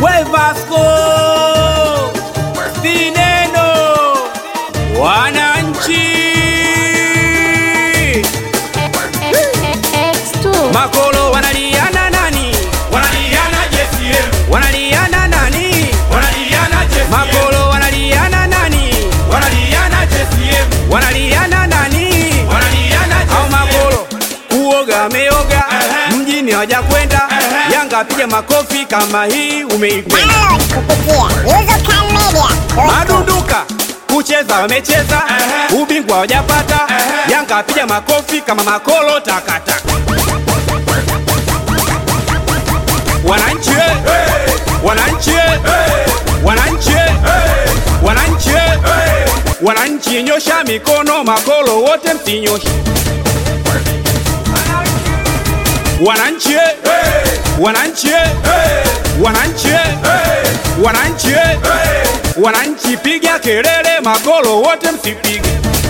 we Vasco Vineno wananchi X2 makolo wanaliana nani Wanaliana JCM, wanaliana nani wanaliana JCM, makolo wanaliana nani wanaliana JCM, wanaliana nani wanaliana au JCM. makolo uoga ameoga Ehe. mjini hawajakwenda Ehe. Yanga piga makofi kama hii umeipenda download kupitia Yuzokan Media. madunduka kucheza wamecheza Ehe. ubingwa hawajapata Ehe. Yanga apiga makofi kama makolo takataka wananchi eh. wananchi eh. wananchi eh. wananchi eh. wananchi nyosha mikono makolo wote msinyoshe wananchi eh. wananchi eh. wananchi eh. wananchi eh. wananchi piga kelele makolo wote msipige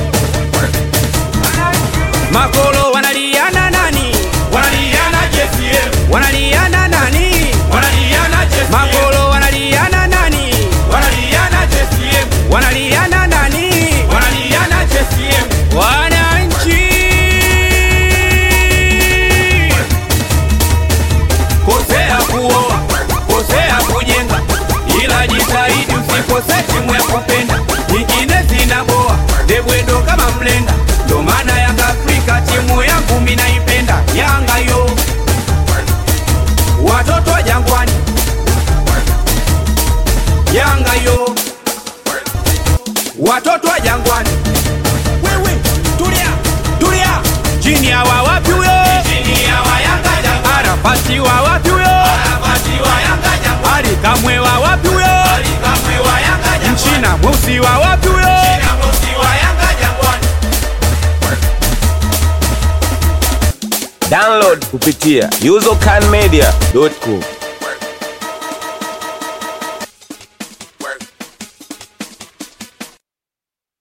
makolo wanaliana nani Wanaliana JCM, wanaliana nani wanaliana JCM, makolo wanaliana nani wanaliana JCM, wanaliana nani wanaliana JCM. wananchi kosea kuoa kosea kujenga ila jitahidi usikose timu ya kupenda nyingine zinaboa debwedo kama mlenda ndo maana yanga afrika timu yangu minaipenda yanga yo watoto wa jangwani yanga yo watoto wa jangwani wewe tulia tulia chini ya wa wapi huyo Chini ya wayanga jangwani, arafati wa wapi huyo Arafati wa Yanga jangwani, ali kamwe wa wapi huyo Ali Kamwe wa Yanga jangwani, mchina mweusi wa wapi huyo China Mosi wa Yanga jangwani. Download kupitia uzocanmedia.com.